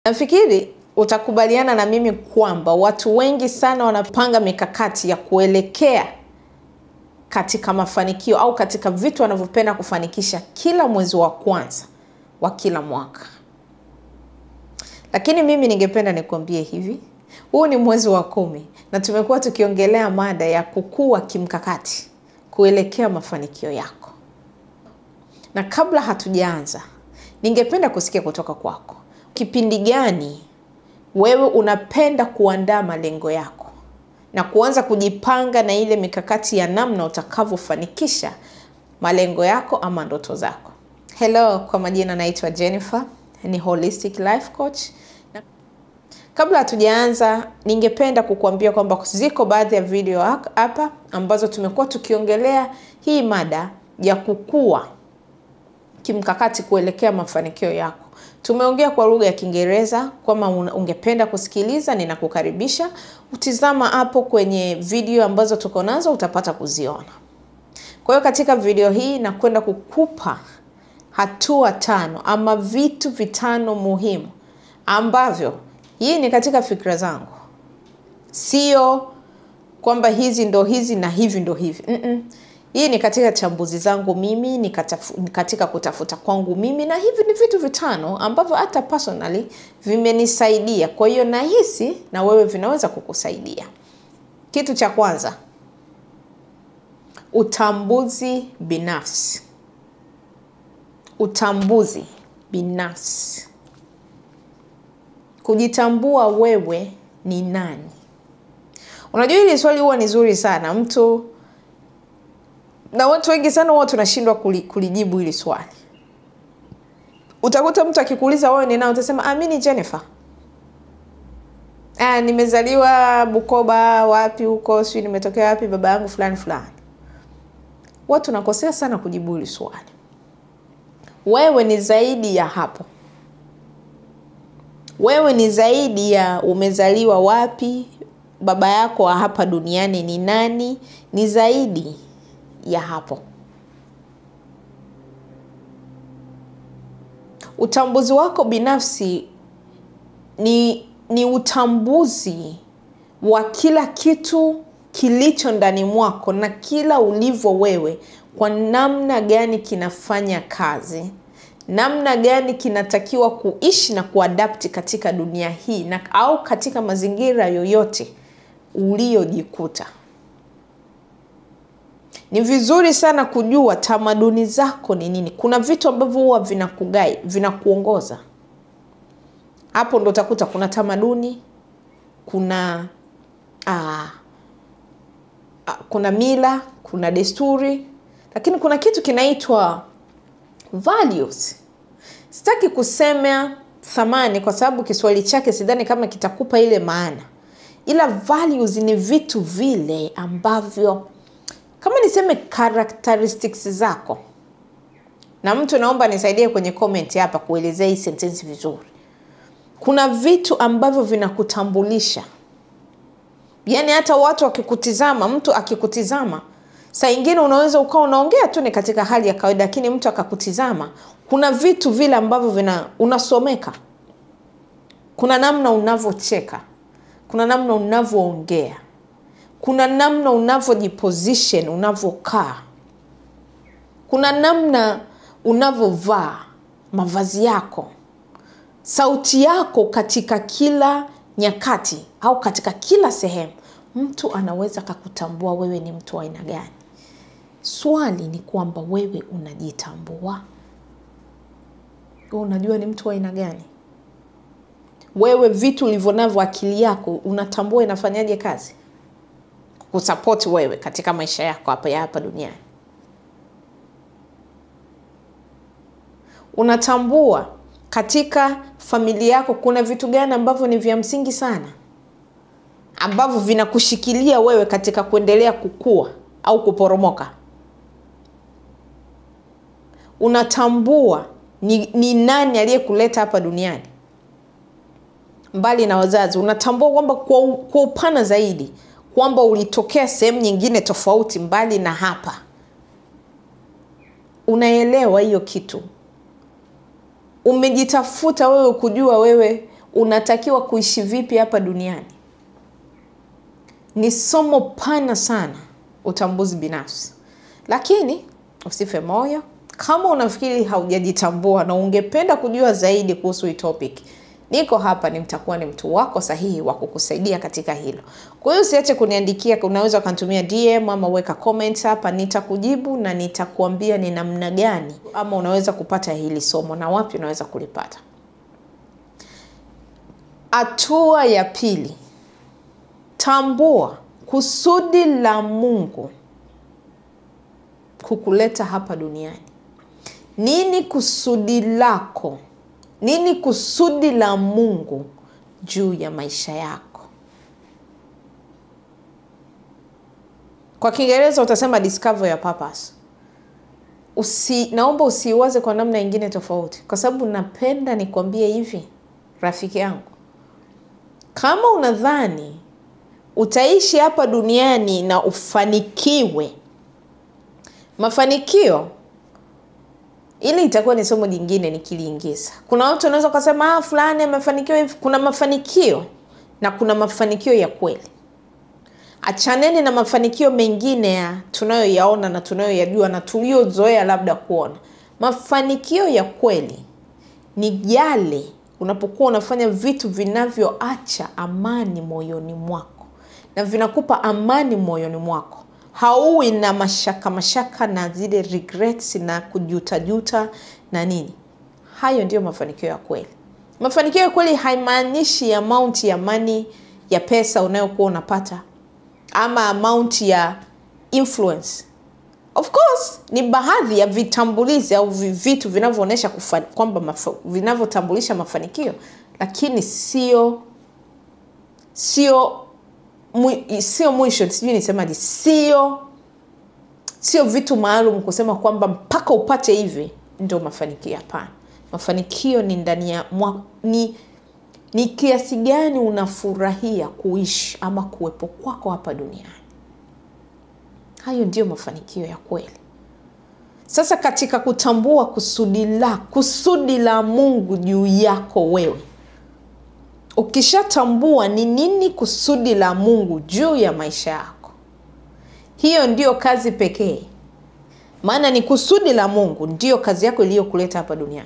Nafikiri utakubaliana na mimi kwamba watu wengi sana wanapanga mikakati ya kuelekea katika mafanikio au katika vitu wanavyopenda kufanikisha kila mwezi wa kwanza wa kila mwaka. Lakini mimi ningependa nikuambie hivi, huu ni mwezi wa kumi na tumekuwa tukiongelea mada ya kukua kimkakati kuelekea mafanikio yako. Na kabla hatujaanza, ningependa kusikia kutoka kwako, kipindi gani wewe unapenda kuandaa malengo yako na kuanza kujipanga na ile mikakati ya namna utakavyofanikisha malengo yako ama ndoto zako. Hello, kwa majina naitwa Jennifer, ni holistic life coach. Na kabla hatujaanza, ningependa kukuambia kwamba ziko baadhi ya video hapa ambazo tumekuwa tukiongelea hii mada ya kukua kimkakati kuelekea mafanikio yako. Tumeongea kwa lugha ya Kiingereza. Kama ungependa kusikiliza, ninakukaribisha utizama hapo kwenye video ambazo tuko nazo, utapata kuziona. Kwa hiyo katika video hii nakwenda kukupa hatua tano ama vitu vitano muhimu ambavyo, hii ni katika fikra zangu, sio kwamba hizi ndo hizi na hivi ndo hivi mm -mm. Hii ni katika chambuzi zangu mimi, ni katika kutafuta kwangu mimi, na hivi ni vitu vitano ambavyo hata personally vimenisaidia. Kwa hiyo nahisi na wewe vinaweza kukusaidia. Kitu cha kwanza, utambuzi binafsi. Utambuzi binafsi, kujitambua wewe ni nani. Unajua hili swali huwa ni zuri sana mtu na watu wengi sana huwa tunashindwa kulijibu hili swali. Utakuta mtu akikuuliza wewe ni nani, utasema ah, mimi ni Jennifer. Ah, nimezaliwa Bukoba, wapi huko, sijui nimetokea wapi, baba yangu fulani fulani. Watu tunakosea sana kujibu hili swali. Wewe ni zaidi ya hapo. Wewe ni zaidi ya umezaliwa wapi, baba yako wa hapa duniani ni nani, ni zaidi ya hapo. Utambuzi wako binafsi ni, ni utambuzi wa kila kitu kilicho ndani mwako na kila ulivyo wewe, kwa namna gani kinafanya kazi, namna gani kinatakiwa kuishi na kuadapti katika dunia hii na au katika mazingira yoyote uliyojikuta. Ni vizuri sana kujua tamaduni zako ni nini. Kuna vitu ambavyo huwa vinakugai, vinakuongoza. Hapo ndo utakuta kuna tamaduni, kuna aa, aa, kuna mila, kuna desturi, lakini kuna kitu kinaitwa values. Sitaki kusema thamani kwa sababu Kiswahili chake sidhani kama kitakupa ile maana, ila values ni vitu vile ambavyo kama niseme characteristics zako, na mtu naomba nisaidie kwenye comment hapa kuelezea hii sentensi vizuri. Kuna vitu ambavyo vinakutambulisha, yaani hata watu wakikutizama, mtu akikutizama, saa ingine unaweza ukawa unaongea tu ni katika hali ya kawaida, lakini mtu akakutizama, kuna vitu vile ambavyo vina unasomeka. Kuna namna unavyocheka, kuna namna unavyoongea kuna namna unavyojiposition, unavyokaa, kuna namna unavyovaa mavazi yako, sauti yako, katika kila nyakati au katika kila sehemu, mtu anaweza kakutambua wewe ni mtu wa aina gani. Swali ni kwamba wewe unajitambua? Wewe unajua ni mtu wa aina gani? Wewe vitu ulivyo navyo, akili yako unatambua inafanyaje kazi kusapoti wewe katika maisha yako hapa ya hapa duniani. Unatambua katika familia yako kuna vitu gani ambavyo ni vya msingi sana ambavyo vinakushikilia wewe katika kuendelea kukua au kuporomoka. Unatambua ni, ni nani aliyekuleta hapa duniani mbali na wazazi. Unatambua kwamba kwa, kwa upana zaidi kwamba ulitokea sehemu nyingine tofauti mbali na hapa. Unaelewa hiyo kitu, umejitafuta wewe kujua wewe unatakiwa kuishi vipi hapa duniani. Ni somo pana sana, utambuzi binafsi. Lakini usife moyo kama unafikiri haujajitambua na ungependa kujua zaidi kuhusu hii topic, niko hapa, ni mtakuwa ni mtu wako sahihi wa kukusaidia katika hilo. Kwa hiyo usiache kuniandikia, unaweza ukanitumia DM ama weka comment hapa, nitakujibu na nitakuambia ni namna gani ama unaweza kupata hili somo na wapi unaweza kulipata. Hatua ya pili, tambua kusudi la Mungu kukuleta hapa duniani. Nini kusudi lako? Nini kusudi la Mungu juu ya maisha yako? Kwa Kiingereza utasema discover your purpose. Usi, naomba usiwaze kwa namna ingine tofauti, kwa sababu napenda nikwambie hivi, rafiki yangu, kama unadhani utaishi hapa duniani na ufanikiwe, mafanikio ili itakuwa ni somo jingine nikiliingiza. Kuna watu wanaweza ukasema ah, fulani amefanikiwa hivi. Kuna mafanikio na kuna mafanikio ya kweli. Achaneni na mafanikio mengine ya tunayoyaona na tunayoyajua na tuliozoea labda kuona. Mafanikio ya kweli ni yale unapokuwa unafanya vitu vinavyoacha amani moyoni mwako na vinakupa amani moyoni mwako hauwi na mashaka mashaka na zile regrets na kujutajuta na nini. Hayo ndiyo mafanikio ya kweli. Mafanikio ya kweli haimaanishi amount ya money ya pesa unayokuwa unapata ama amount ya influence. Of course ni baadhi ya vitambulizi au vitu vinavyoonyesha kwamba mafa, vinavyotambulisha mafanikio, lakini sio sio sio mwisho, sijui nisemaje, sio sio vitu maalum kusema kwamba mpaka upate hivi ndio mafanikio. Hapana, mafanikio ni ndani ya mwa, ni, ni kiasi gani unafurahia kuishi ama kuwepo kwako hapa duniani. Hayo ndiyo mafanikio ya kweli. Sasa katika kutambua kusudi la kusudi la Mungu juu yako wewe Ukishatambua ni nini kusudi la Mungu juu ya maisha yako, hiyo ndiyo kazi pekee. Maana ni kusudi la Mungu ndiyo kazi yako iliyokuleta hapa duniani,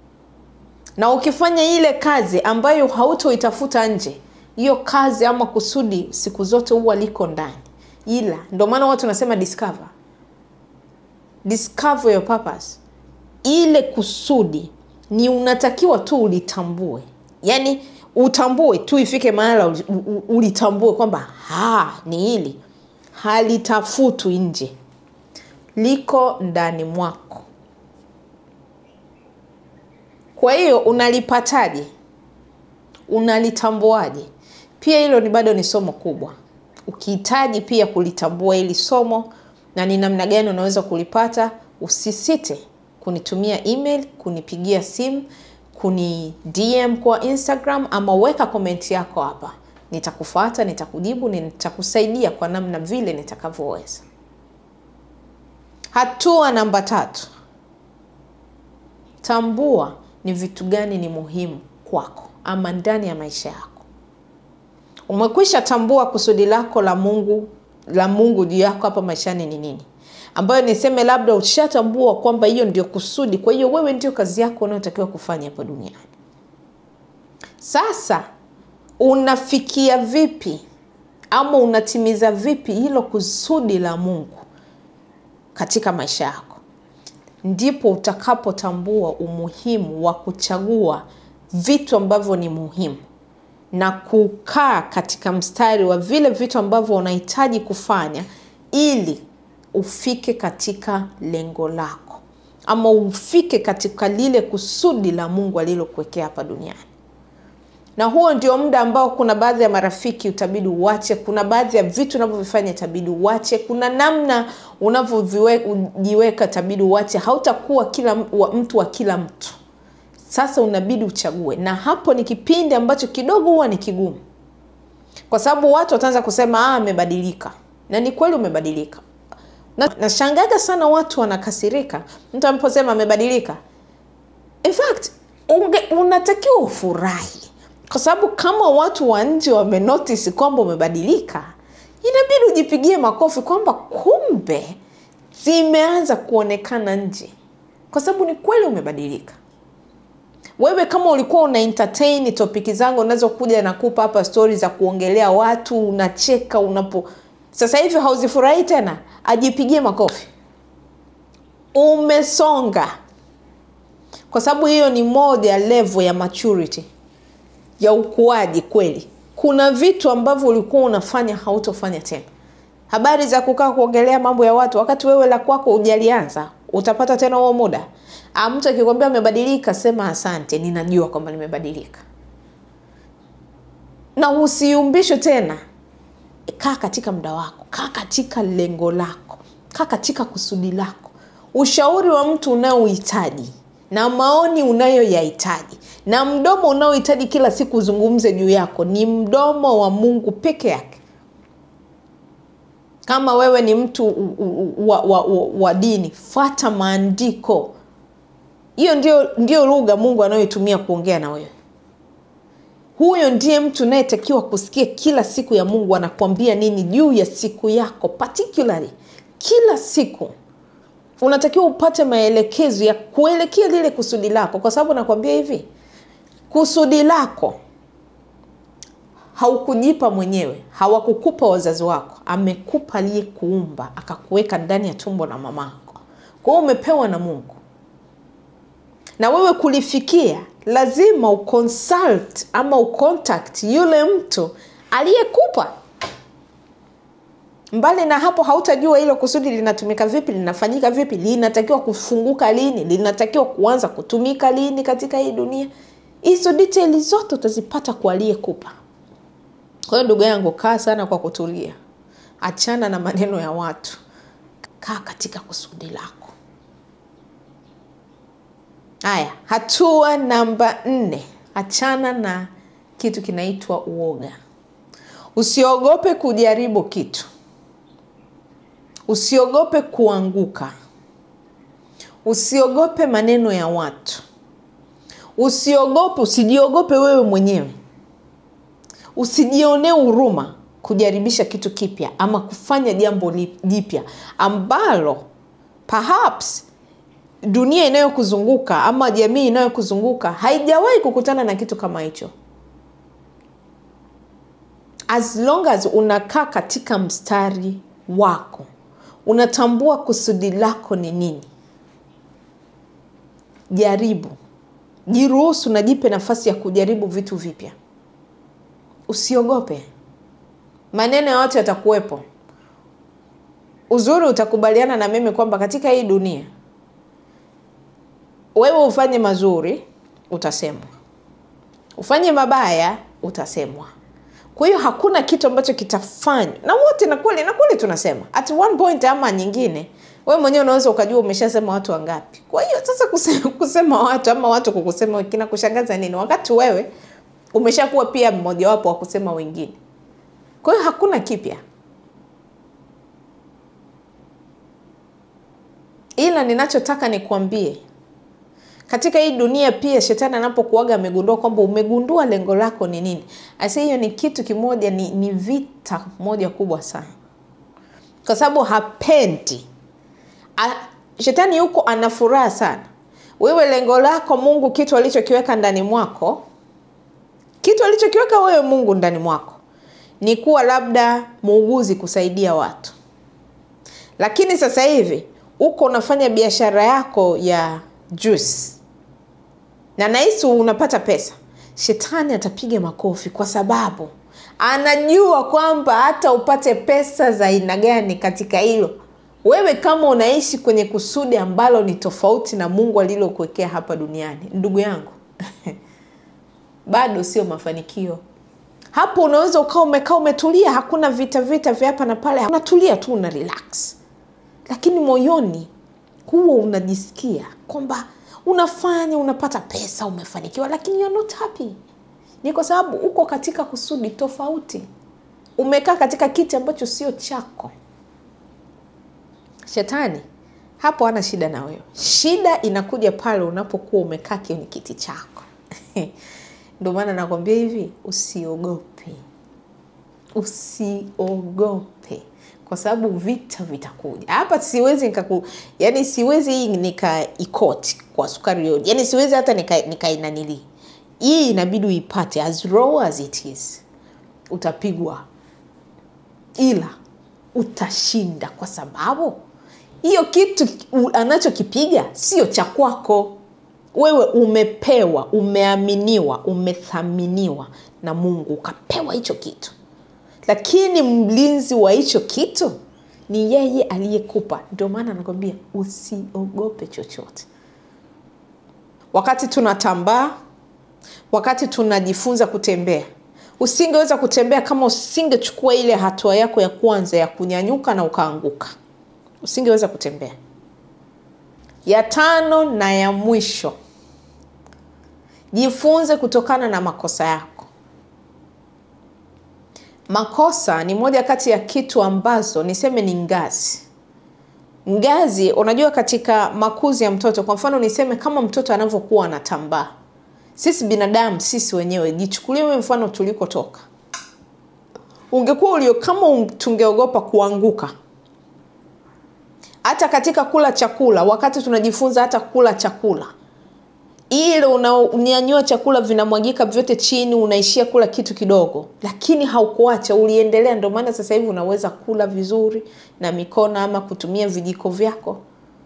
na ukifanya ile kazi ambayo hautoitafuta nje, hiyo kazi ama kusudi siku zote huwa liko ndani. Ila ndio maana watu wanasema discover, discover your purpose. Ile kusudi ni unatakiwa tu ulitambue, yaani utambue tu, ifike mahala ulitambue kwamba ha, ni hili halitafutwi nje, liko ndani mwako. Kwa hiyo unalipataje? Unalitambuaje? Pia hilo ni bado ni somo kubwa. Ukihitaji pia kulitambua hili somo na ni namna gani unaweza kulipata, usisite kunitumia email, kunipigia simu kuni DM kwa Instagram ama weka komenti yako hapa, nitakufuata, nitakujibu, nitakusaidia kwa namna vile nitakavyoweza. Hatua namba tatu, tambua ni vitu gani ni muhimu kwako ama ndani ya maisha yako. Umekwisha tambua kusudi lako la Mungu la Mungu juu yako hapa maishani ni nini, ambayo niseme labda ushatambua kwamba hiyo ndio kusudi. Kwa hiyo wewe ndio kazi yako unayotakiwa kufanya hapa duniani. Sasa unafikia vipi ama unatimiza vipi hilo kusudi la Mungu katika maisha yako? Ndipo utakapotambua umuhimu wa kuchagua vitu ambavyo ni muhimu na kukaa katika mstari wa vile vitu ambavyo unahitaji kufanya ili ufike katika lengo lako ama ufike katika lile kusudi la Mungu alilokuwekea hapa duniani. Na huo ndio muda ambao kuna baadhi ya marafiki utabidi uwache, kuna baadhi ya vitu unavyovifanya itabidi uwache, kuna namna unavyojiweka itabidi uwache. Hautakuwa kila mtu wa kila mtu. Sasa unabidi uchague, na hapo ni kipindi ambacho kidogo huwa ni kigumu, kwa sababu watu wataanza kusema ah, amebadilika. Na ni kweli umebadilika. Nashangaga sana watu wanakasirika mtu anaposema amebadilika. In fact unge, unatakiwa ufurahi kwa sababu kama watu wa nje wamenotisi kwamba umebadilika inabidi ujipigie makofi kwamba kumbe zimeanza kuonekana nje kwa sababu ni kweli umebadilika wewe kama ulikuwa una entertain topiki zangu unazokuja nakupa hapa stori za kuongelea watu unacheka unapo sasa hivi hauzifurahii tena ajipigie makofi umesonga kwa sababu hiyo ni moja ya level ya maturity ya ukuaji kweli kuna vitu ambavyo ulikuwa unafanya hautofanya tena habari za kukaa kuongelea mambo ya watu wakati wewe la kwako hujalianza utapata tena huo muda Ah, mtu akikwambia amebadilika sema asante ninajua kwamba nimebadilika na usiumbishwe tena kaa katika muda wako kaa katika lengo lako kaa katika kusudi lako ushauri wa mtu unaohitaji na maoni unayoyahitaji na mdomo unaohitaji kila siku uzungumze juu yako ni mdomo wa mungu peke yake kama wewe ni mtu u- u- wa, wa, wa, wa dini fata maandiko hiyo ndio, ndio lugha mungu anayoitumia kuongea na wewe huyo ndiye mtu unayetakiwa kusikia kila siku ya mungu anakuambia nini juu ya siku yako particularly kila siku unatakiwa upate maelekezo ya kuelekea lile kusudi lako kwa sababu nakwambia hivi kusudi lako haukujipa mwenyewe hawakukupa wazazi wako amekupa aliyekuumba akakuweka ndani ya tumbo la mamako kwa hiyo umepewa na mungu na wewe kulifikia lazima uconsult ama ucontact yule mtu aliyekupa mbali na hapo hautajua hilo kusudi linatumika vipi linafanyika vipi linatakiwa kufunguka lini linatakiwa kuanza kutumika lini katika hii dunia hizo detaili zote utazipata kwa aliyekupa kwa hiyo ndugu yangu kaa sana kwa kutulia achana na maneno ya watu kaa katika kusudi lako haya hatua namba nne achana na kitu kinaitwa uoga usiogope kujaribu kitu usiogope kuanguka usiogope maneno ya watu usiogope usijiogope wewe mwenyewe usijionee huruma kujaribisha kitu kipya ama kufanya jambo li- jipya ambalo perhaps dunia inayokuzunguka ama jamii inayokuzunguka haijawahi kukutana na kitu kama hicho as long as unakaa katika mstari wako unatambua kusudi lako ni nini jaribu jiruhusu na jipe nafasi ya kujaribu vitu vipya usiogope maneno ya watu yatakuwepo uzuri utakubaliana na mimi kwamba katika hii dunia wewe ufanye mazuri utasemwa ufanye mabaya utasemwa kwa hiyo hakuna kitu ambacho kitafanywa na wote na kweli na kweli tunasema at one point ama nyingine wewe mwenyewe unaweza ukajua umeshasema watu wangapi kwa hiyo sasa kusema, kusema watu ama watu kukusema kina kushangaza nini wakati wewe umeshakuwa pia mmojawapo wa kusema wengine kwa hiyo hakuna kipya ila ninachotaka nikuambie katika hii dunia pia shetani anapokuaga amegundua kwamba umegundua lengo lako ni nini asa hiyo ni kitu kimoja ni, ni vita moja kubwa sana kwa sababu hapendi A, shetani yuko ana furaha sana wewe lengo lako mungu kitu alichokiweka ndani mwako kitu alichokiweka wewe mungu ndani mwako ni kuwa labda muuguzi kusaidia watu lakini sasa hivi uko unafanya biashara yako ya juice na nahisi unapata pesa shetani atapiga makofi kwa sababu anajua kwamba hata upate pesa za aina gani katika hilo wewe kama unaishi kwenye kusudi ambalo ni tofauti na mungu alilokuwekea hapa duniani ndugu yangu bado sio mafanikio hapo unaweza ukawa umekaa umetulia hakuna vita vita vya hapa na pale unatulia tu una relax lakini moyoni huwa unajisikia kwamba unafanya unapata pesa umefanikiwa lakini you're not happy ni kwa sababu uko katika kusudi tofauti umekaa katika kiti ambacho sio chako shetani hapo ana shida na wewe shida inakuja pale unapokuwa umekaa kwenye kiti chako Ndio maana nakwambia hivi, usiogope, usiogope kwa sababu vita vitakuja hapa. Siwezi nikaku, yani siwezi hii nikaikoti kwa sukari yote, yani siwezi hata nikainanili nika hii, inabidi uipate as raw as it is. Utapigwa ila utashinda, kwa sababu hiyo kitu anachokipiga sio cha kwako wewe. Umepewa, umeaminiwa, umethaminiwa na Mungu, ukapewa hicho kitu lakini mlinzi wa hicho kitu ni yeye aliyekupa. Ndio maana anakwambia usiogope chochote. Wakati tunatambaa, wakati tunajifunza kutembea, usingeweza kutembea kama usingechukua ile hatua yako ya kwanza ya kunyanyuka na ukaanguka, usingeweza kutembea. Ya tano na ya mwisho, jifunze kutokana na makosa yako. Makosa ni moja kati ya kitu ambazo niseme ni ngazi ngazi. Unajua, katika makuzi ya mtoto, kwa mfano niseme kama mtoto anavyokuwa anatambaa, sisi binadamu, sisi wenyewe, jichukulie mfano tulikotoka. Ungekuwa ulio kama tungeogopa kuanguka, hata katika kula chakula, wakati tunajifunza hata kula chakula ile unanyanyua chakula vinamwagika vyote chini, unaishia kula kitu kidogo, lakini haukuacha, uliendelea. Ndio maana sasa hivi unaweza kula vizuri na mikono ama kutumia vijiko vyako.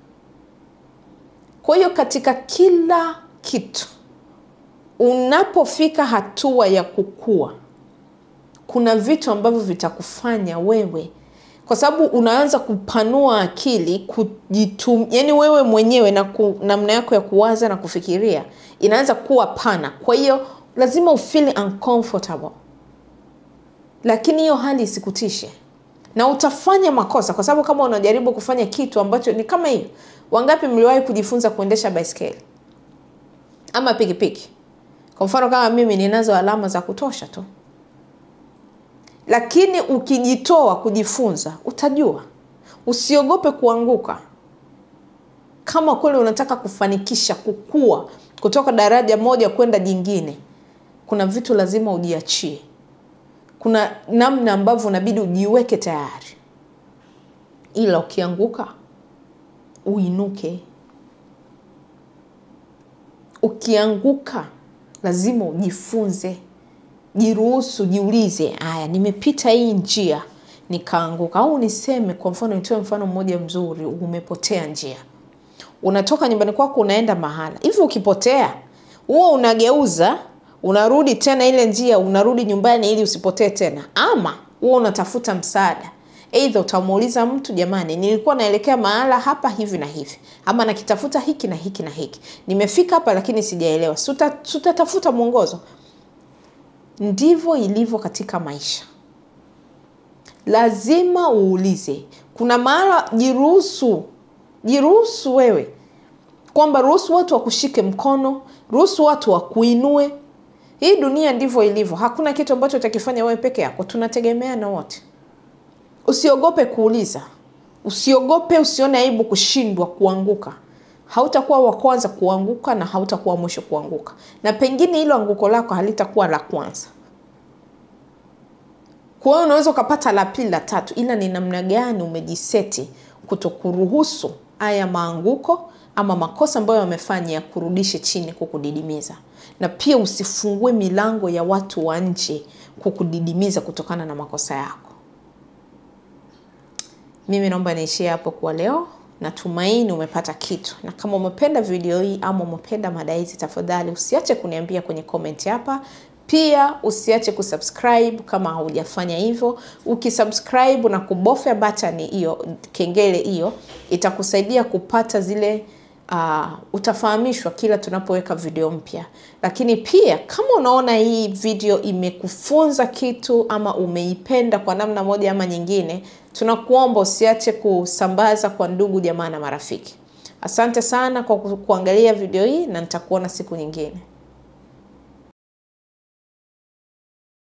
Kwa hiyo katika kila kitu unapofika hatua ya kukua, kuna vitu ambavyo vitakufanya wewe kwa sababu unaanza kupanua akili kujitum, yani wewe mwenyewe na namna yako ya kuwaza na kufikiria inaanza kuwa pana. Kwa hiyo lazima ufeel uncomfortable, lakini hiyo hali isikutishe na utafanya makosa, kwa sababu kama unajaribu kufanya kitu ambacho ni kama hiyo. Wangapi mliwahi kujifunza kuendesha baiskeli ama pikipiki? Kwa mfano kama mimi, ninazo alama za kutosha tu lakini ukijitoa kujifunza utajua. Usiogope kuanguka. Kama kweli unataka kufanikisha kukua kutoka daraja moja kwenda jingine, kuna vitu lazima ujiachie. Kuna namna ambavyo unabidi ujiweke tayari, ila ukianguka uinuke. Ukianguka lazima ujifunze Jiruhusu, jiulize, haya, nimepita hii njia nikaanguka. Au niseme kwa mfano, nitoe mfano mmoja mzuri. Umepotea njia, unatoka nyumbani kwako unaenda mahala hivi, ukipotea huo unageuza, unarudi tena ile njia, unarudi nyumbani ili usipotee tena, ama huo unatafuta msaada. Eidha utamuuliza mtu, jamani, nilikuwa naelekea mahala hapa hivi na hivi, ama nakitafuta hiki na hiki na hiki, nimefika hapa lakini sijaelewa. Tutatafuta mwongozo. Ndivyo ilivyo katika maisha, lazima uulize. Kuna mahala, jiruhusu, jiruhusu wewe kwamba ruhusu watu wakushike mkono, ruhusu watu wakuinue. Hii dunia ndivyo ilivyo, hakuna kitu ambacho utakifanya wewe peke yako, tunategemeana wote. Usiogope kuuliza, usiogope, usione aibu kushindwa, kuanguka. Hautakuwa wa kwanza kuanguka na hautakuwa mwisho kuanguka, na pengine hilo anguko lako halitakuwa la kwanza. Kwa hiyo unaweza ukapata la pili, la tatu, ila ni namna gani umejiseti kutokuruhusu haya maanguko ama makosa ambayo wamefanya ya kurudishe chini, kukudidimiza. Na pia usifungue milango ya watu wa nje kukudidimiza kutokana na makosa yako. Mimi naomba niishie hapo kwa leo. Natumaini umepata kitu, na kama umependa video hii ama umependa mada hizi, tafadhali usiache kuniambia kwenye comment hapa. Pia usiache kusubscribe kama haujafanya hivyo. Ukisubscribe na kubofya button hiyo, kengele hiyo, itakusaidia kupata zile uh, utafahamishwa kila tunapoweka video mpya. Lakini pia kama unaona hii video imekufunza kitu ama umeipenda kwa namna moja ama nyingine, tunakuomba usiache kusambaza kwa ndugu jamaa na marafiki. Asante sana kwa kuangalia video hii na nitakuona siku nyingine.